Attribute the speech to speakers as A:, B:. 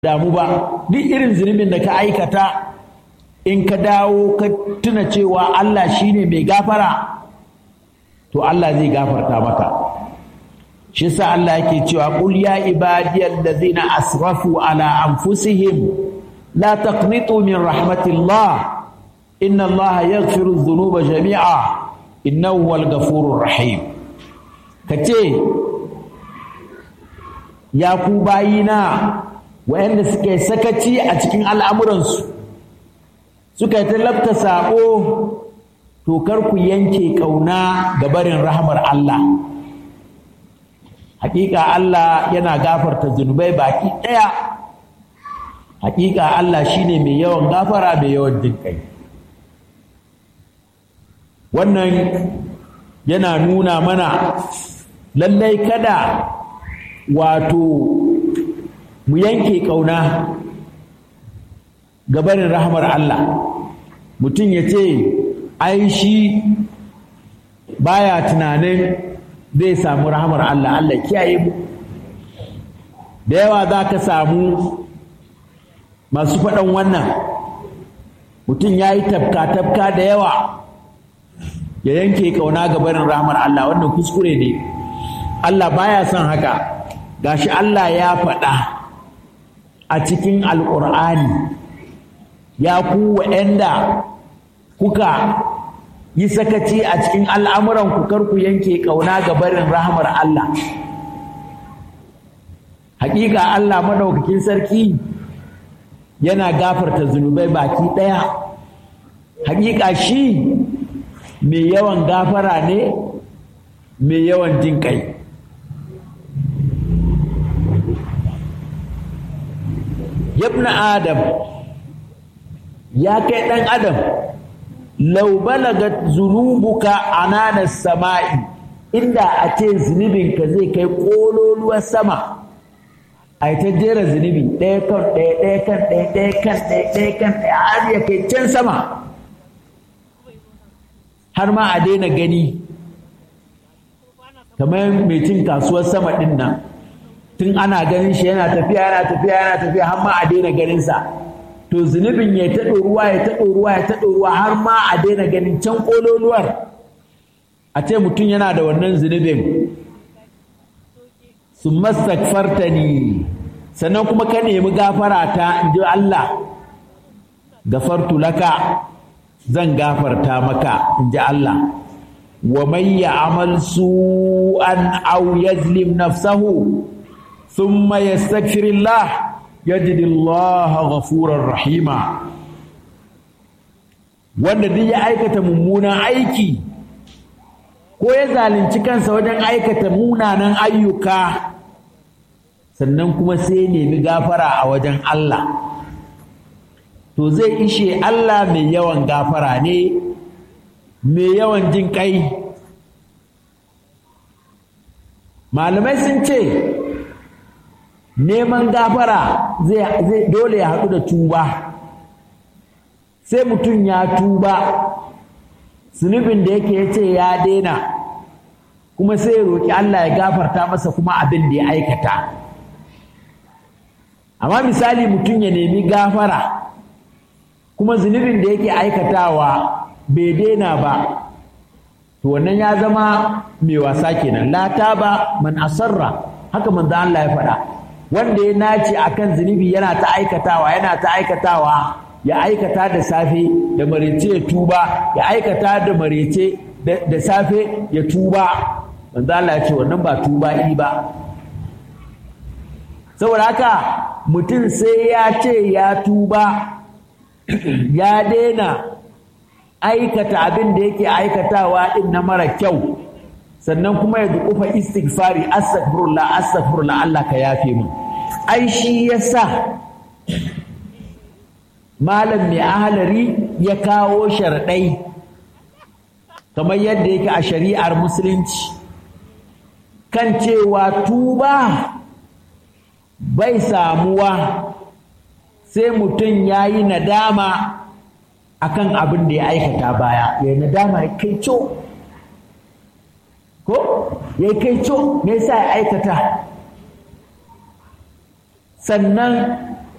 A: damu ba duk irin zunubin da ka aikata in ka dawo ka tuna cewa Allah shine mai gafara to Allah zai gafarta maka shi sa Allah yake cewa qul ya ibadiyal ladzina asrafu ala anfusihim la taqnitu min rahmatillah inna Allah yaghfiru dhunuba jami'a innahu huwal ghafurur rahim kace ya ku bayina wayanda suke sakaci a cikin al'amuransu suka yi talabta saƙo to kar ku yanke ƙauna ga barin rahmar Allah hakika Allah yana gafarta zunubai baki ɗaya hakika Allah shine mai yawan gafara mai yawan jinƙai wannan yana nuna mana lallai kada wato mu yanke ƙauna gabarin rahmar Allah mutum ya ce ai shi baya tunanin zai samu rahmar Allah Allah kiyaye mu da yawa za ka samu masu faɗan wannan mutum ya yi tafka-tafka da yawa ya yanke ƙauna gabarin rahmar Allah wannan kuskure ne Allah baya son haka gashi Allah ya faɗa a cikin alƙur'ani ya ku wa'anda kuka yi sakaci a cikin al'amuran ku kar ku yanke ƙauna ga barin rahmar Allah hakika Allah madaukakin sarki yana gafarta zunubai baki ɗaya hakika shi mai yawan gafara ne mai yawan jin kai yabna adam ya kai ɗan adam lau balagat zunubuka anana sama'i inda a ce zunubinka zai kai ƙololuwar sama a ta jera zunubi ɗaya kan ɗaya ɗaya kan ɗaya ɗaya kan ɗaya ɗaya kan ɗaya har ya kai can sama har ma a daina gani kamar mai cin kasuwar sama ɗin nan tun ana ganin shi yana tafiya yana tafiya yana tafiya har ma a daina ganinsa to zunubin ya ta ruwa ya ta ruwa ya ta ruwa har ma a daina ganin can ƙololuwar a ce mutum yana da wannan zunubin su mastakfarta ni sannan kuma ka nemi gafara ta in ji Allah gafartu laka zan gafarta maka in ji Allah wa man ya'mal su'an aw yazlim nafsahu ثم يستغفر الله يجد الله غفورا رحيما wanda duk ya aikata mummunan aiki ko ya zalunci kansa wajen aikata munanan ayyuka sannan kuma sai nemi gafara a wajen Allah to zai ishe Allah mai yawan gafara ne mai yawan jin kai malamai sun ce neman gafara zai dole ya haɗu da tuba sai mutum ya tuba zunubin da yake ya ce ya daina kuma sai ya roƙi Allah ya gafarta masa kuma abin da ya aikata amma misali mutum ya nemi gafara kuma zunubin da yake aikatawa bai daina ba to wannan ya zama mai wasa kenan la taba man asarra haka manzo Allah ya faɗa wanda ya nace akan zunubi yana ta aikatawa yana ta aikatawa ya aikata da safe da marece ya tuba ya aikata da marece da safe ya tuba manzo Allah ya ce wannan ba tuba yi ba saboda haka mutum sai ya ce ya tuba ya daina aikata abin da yake aikatawa din na mara kyau sannan kuma ya dukufa istighfari astaghfirullah astaghfirullah Allah ka yafe mu ai shi yasa malam mai ahalari ya kawo sharɗai kamar yadda yake a shari'ar musulunci kan cewa tuba bai samuwa sai mutum ya yi nadama akan abin da ya aikata baya ya yi nadama ya kai co ko ya kai co me yasa ya aikata sannan